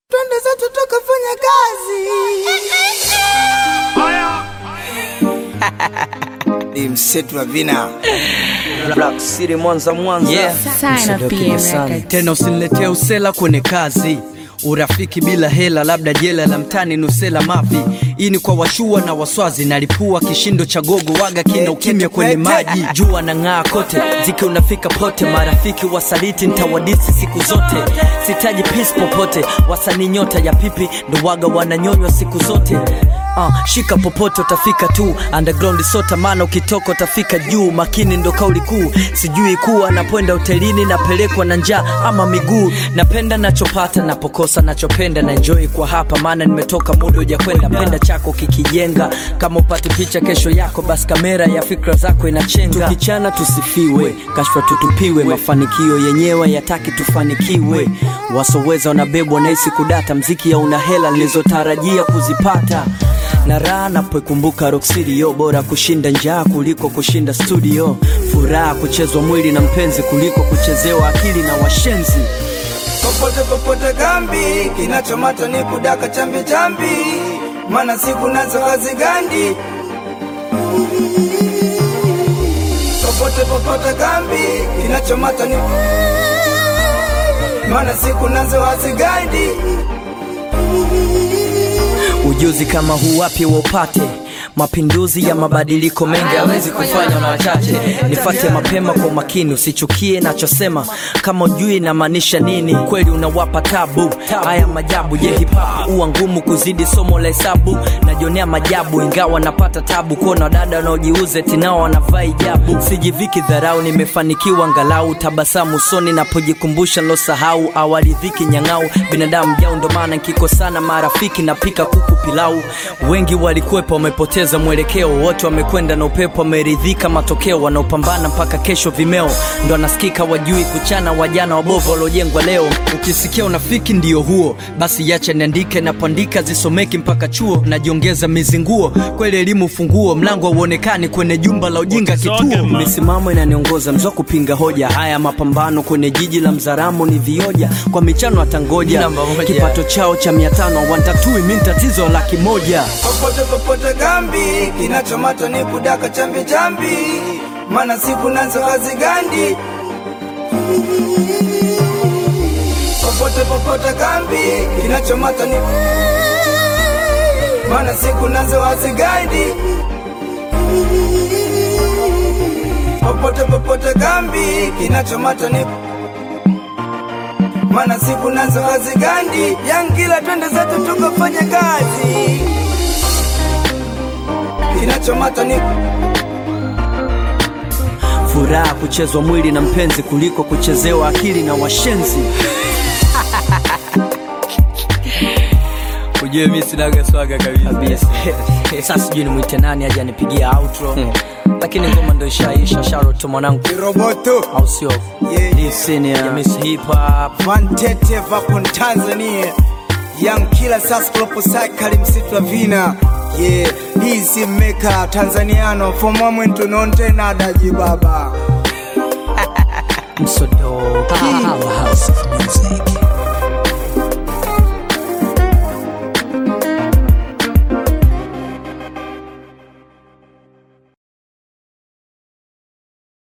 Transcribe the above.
twende zetu tukafanya kazi. Ni msetu wa vina Black City Mwanza Mwanza Yeah. Sign up PM Records. tena usiniletee usela kwenye kazi urafiki bila hela labda jela la mtani nusela mavi hii ni kwa washua na waswazi nalipua kishindo cha gogo waga kina ukimya kwenye maji jua na ng'aa kote ziki unafika pote marafiki wasaliti ntawadisi siku zote sitaji pis popote wasanii nyota ya pipi ndo waga wananyonywa siku zote Uh, shika popote utafika tu underground sota maana ukitoka utafika juu makini ndo kauli kuu sijui kuwa napoenda hotelini napelekwa na njaa ama miguu napenda nachopata napokosa nachopenda na enjoy kwa hapa maana nimetoka muda ujakwenda penda chako kikijenga kama upate picha kesho yako basi kamera ya fikra zako inachenga tukichana tusifiwe kashfa tutupiwe mafanikio yenyewe yataki tufanikiwe wasoweza wanabebwa nahisi kudata mziki ya una hela nilizotarajia kuzipata na raha napoikumbuka Rock City yo bora kushinda njaa kuliko kushinda studio furaha kuchezwa mwili na mpenzi kuliko kuchezewa akili na washenzi popote popote kambi, kinachomata ni kudaka chambi chambi, maana siku nazo hazigandi. Popote popote kambi, kinachomata ni maana siku nazo hazigandi. ujuzi kama huu wapi waupate mapinduzi ya mabadiliko mengi hawezi kufanywa na wachache nifate mapema kwa umakini usichukie nachosema kama ujui inamaanisha nini kweli unawapa tabu haya majabu je hipapu huwa ngumu kuzidi somo la hesabu najionea majabu ingawa napata tabu kuona wadada wanaojiuza tinao wanavaa ijabu sijiviki dharau nimefanikiwa angalau tabasamu usoni napojikumbusha losahau awaridhiki nyang'au binadamu jau ndo maana nkikosana marafiki napika kuku pilau wengi walikuwepo wamepoteza mwelekeo wote wamekwenda na upepo wameridhika matokeo wanaopambana mpaka kesho vimeo ndo anasikika wajui kuchana wajana wabovu waliojengwa leo ukisikia unafiki ndio huo basi yacha niandike napoandika zisomeki mpaka chuo najiongeza mizinguo kweli elimu funguo mlango hauonekani kwenye jumba la ujinga kituo misimamo inaniongoza mzwa kupinga hoja haya mapambano kwenye jiji la mzaramu ni vioja kwa michano atangoja Namba moja. kipato chao cha mia tano wantatui mi tatizo laki moja popote popote kambi, kinachomata ni kudaka chambi chambi, maana siku nazo hazigandi. Popote popote kambi, kinachomata ni maana siku nazo hazigandi. Popote popote kambi, kinachomata ni maana siku nazo hazigandi. Yangila, twende zetu tukafanya kazi kinachomata ni furaha kuchezwa mwili na mpenzi kuliko kuchezewa akili na washenzi Ujue mi sinaga swaga kabisa kabisa sasa sijui nimwite nani aje anipigia outro lakini ngoma ndo ishaisha sharoto mwanangu roboto au sio Yeah. Lee Senior, ya Miss Hip Hop Vantete vapon Tanzania Young Killer Sasklopo Cycle msitu wa vina yeah hizi meka Tanzaniano for moment nonte nadaji baba msodo